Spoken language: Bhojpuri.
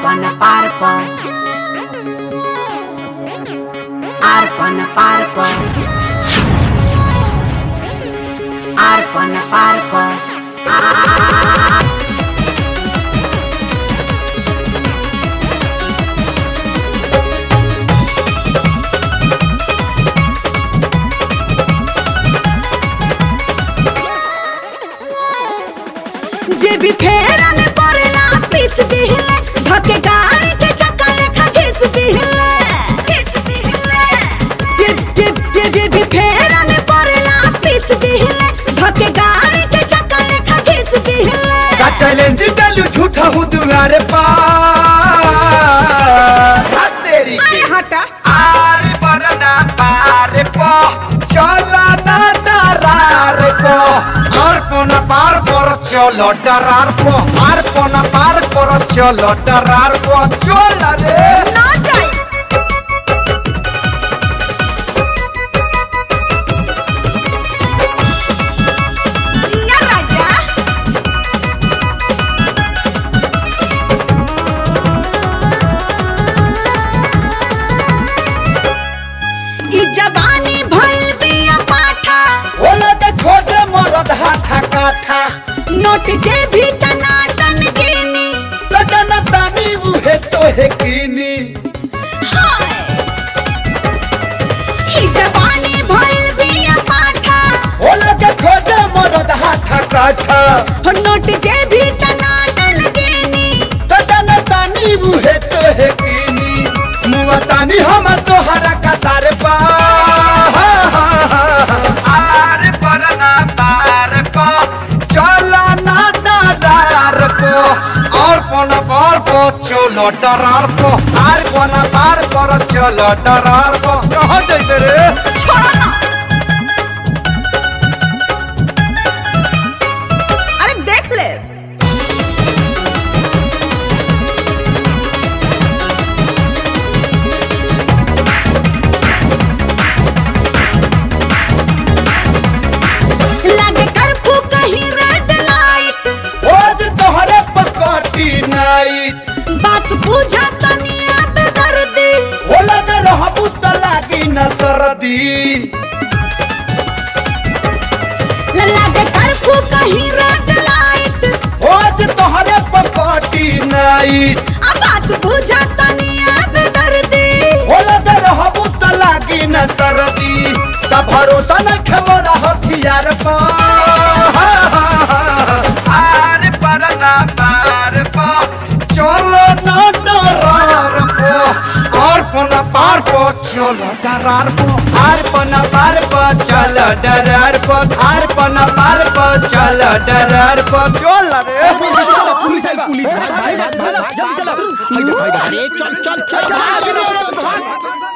Arpana parpa Arpana parpa Arpana parpa जे भी फेरा में पड़ेला पीस दिहिले धके गाड़ी के चक्का लेखा घिस दिहिले घिस दिहिले जे जे जे जे भी फेरा में पड़ेला पीस दिहिले धके गाड़ी के चक्का लेखा घिस दिहिले का चैलेंज डालू झूठा हूँ दुआरे पार हाथ तेरी अरे हटा आरे बरना पारे पो चला ना डरार पो आर पोना पार पर चलो डरार पो आर पोना पार पर चलो डरार पो चल रे ना जाए जिया राजा ई जवानी भइल बिया पाठा ओला के खोजे मरद हाथा काठा नोट जे भी टनाटन गिनी लगन तानी उहे तो है कीनी हाय ई जवानी भइल बिया पाठा ओला के खोजे मरद हाथा काठा हो नोट जे भी टनाटन गिनी लगन तानी उहे तो है कीनी मुआ तानी हम तोहरा का सारे पा आरे परना पार पो चला ना डरार पो और पोना पार पो चलो डरार पो आर पोना पार पर चलो डरार पो कहाँ जाइते रे छोड़ो ना अरे देख ले लगे कर्फ्यू कहीं रेड लाइट आज तोहरे पकड़ी नाइट बात पूछा तनी अब दर्दी होला न रहबू त लागी न सरदी लगे कर्फ्यू कहीं रेड लाइट आज तोहरे पकड़ी नाइट अब बात पूछा तनी अब दर्दी होला न रहबू त लागी न सरदी त भरोसा न खेमोरा हथियार पा आर पर ना पार पा चलो न डरार पो और पना पार पो चलो डरार पो आर पना पार पो चलो डरार पो आर पना पार पो चलो डरार पो चल रे पुलिस आई पुलिस भाग भाग भाग भाग जल्दी चलो अरे चल चल चल